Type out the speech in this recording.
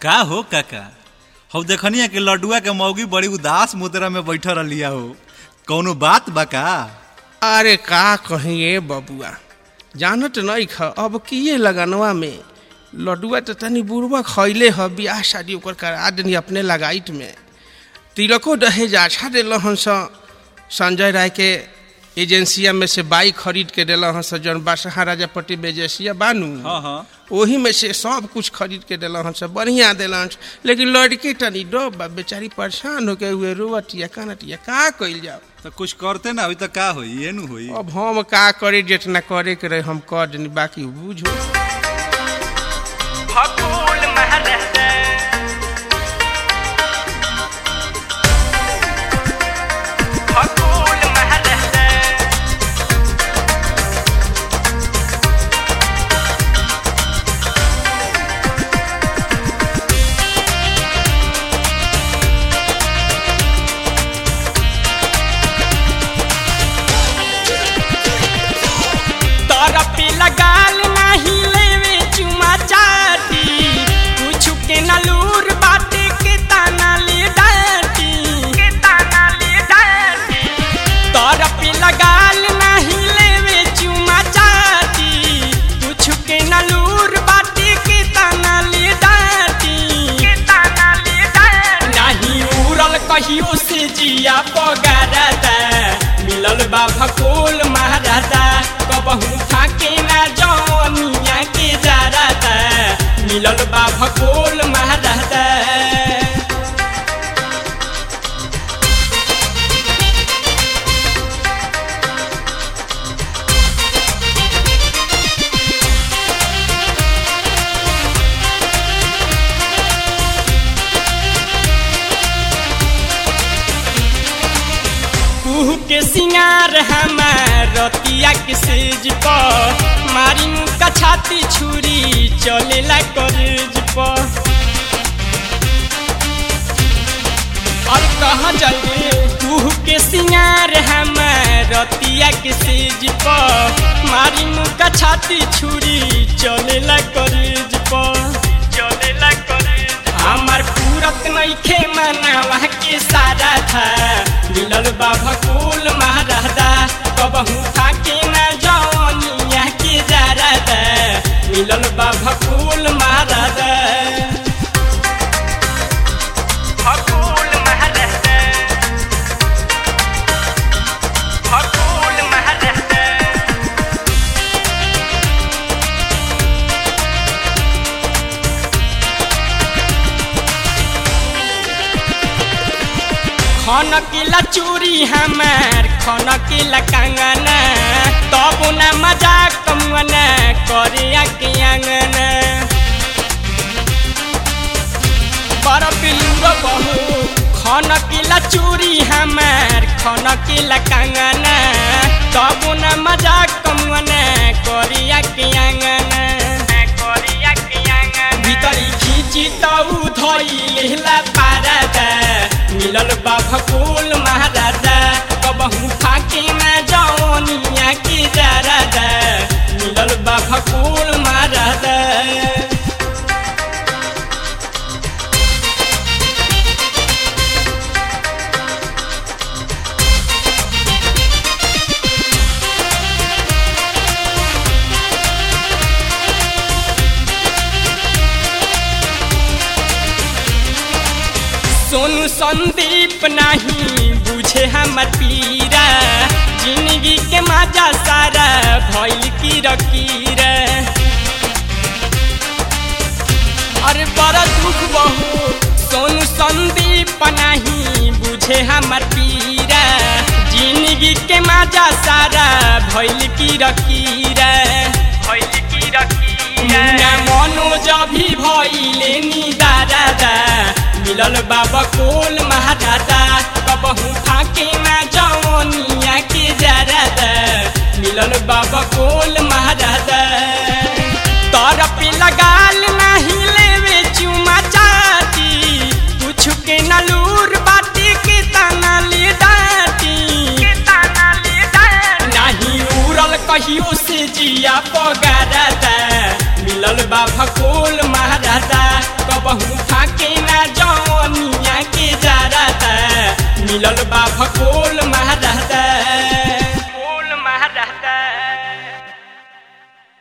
का हो काका हौ देखनिया कि लड्डुआ के मौगी बड़ी उदास मुद्रा में बैठल रहिया हो कौनो बात बा का अरे का कहिए बबुआ जानत नहीं ख अब किए लगनवा में लड्डुआ तो तनी बुढ़वा खैले ह बियाह शादी ओकर करा देनी अपने लगाइत में तिलको दहेज अच्छा दिल हन स संजय राय के एजेंसिया में से बाइक खरीद के दिल हन स जौन बासहा राजापट्टी में एजेंसिया बानू हाँ हाँ ओही में से सब कुछ खरीद के दिल हन सब बढ़िया दिल हन लेकिन लड़की तनी डब बा बेचारी परेशान होके हुए रोवतिया कानतिया का कइल जाओ तो कुछ करते ना अभी तो का होई ये नु होई अब हम का करे जितना करे के रहे हम कर देनी बाकी बुझो फकूल महरत फकूल महरत तरफ लगाल नाही लेवे चुमा चाटी कुछ के नलूर बाटे के ताना ले डाटी के ताना ले डाटी तरफ लगाल नाही लेवे चुमा चाटी कुछ के नलूर बाटे के ताना ले डाटी के ताना ले डाटी नहीं उड़ल कहियो से जिया पगारता मिलल बा भकोल महाराजा कबहू फाके ना जवनिया के जाराता मिलल बा भकोल महाराजा कुहू के सिंगार हमार रतिया के सेज पर मारी मुका छाती छुरी चलेला कॉलेज पर और कहाँ जाइए कुहू के सिंगार हमार रतिया के सेज पर मारी मुका छाती छुरी चलेला कॉलेज पर चलेला कॉलेज हमार पूरत नइखे मनावा के सारा था मिलल बा भकुल महाराजा कबहू फाके ना जवनिया के जारा दा मिलल बा भकुल महाराजा भकुल महाराजा भकुल महाराजा खन किला चूरी हमार खन किला कंगना तब न मजाक कमुना करे के अंगना बड़ बिलुर बहू खन किला चूरी हमार खन किला कंगना तब न मजाक कमुना करे के अंगना करे के अंगना भीतरी खींची तऊ धई लेला पारदा मिलल बा भकुल महाराजा कबहू फाके ना जवनिया के जारादा मिलल बा भकुल महाराजा सोनू संदीप नहीं बुझे हमर पीरा जिंदगी के मजा सारा भइल की रकीरा अरे बड़ा दुख बहु सोनू संदीप नहीं बुझे हमर पीरा जिंदगी के मजा सारा भइल की रकीरा भइल की रकीरा मनोज भी भइले निदारादा मिलल बाबा कोल महाराजा कबहू फाके ना जवनिया के जारादा मिलल बाबा कोल महाराजा तरफ लगाल नहीं लेवे चुमा चाटी कुछ के नलूर बाटी के ताना ले डाटी के ताना ले डाटी नहीं उड़ल कहियो से जिया पगारता मिलल बा भकोल महाराजा कबहू खा भको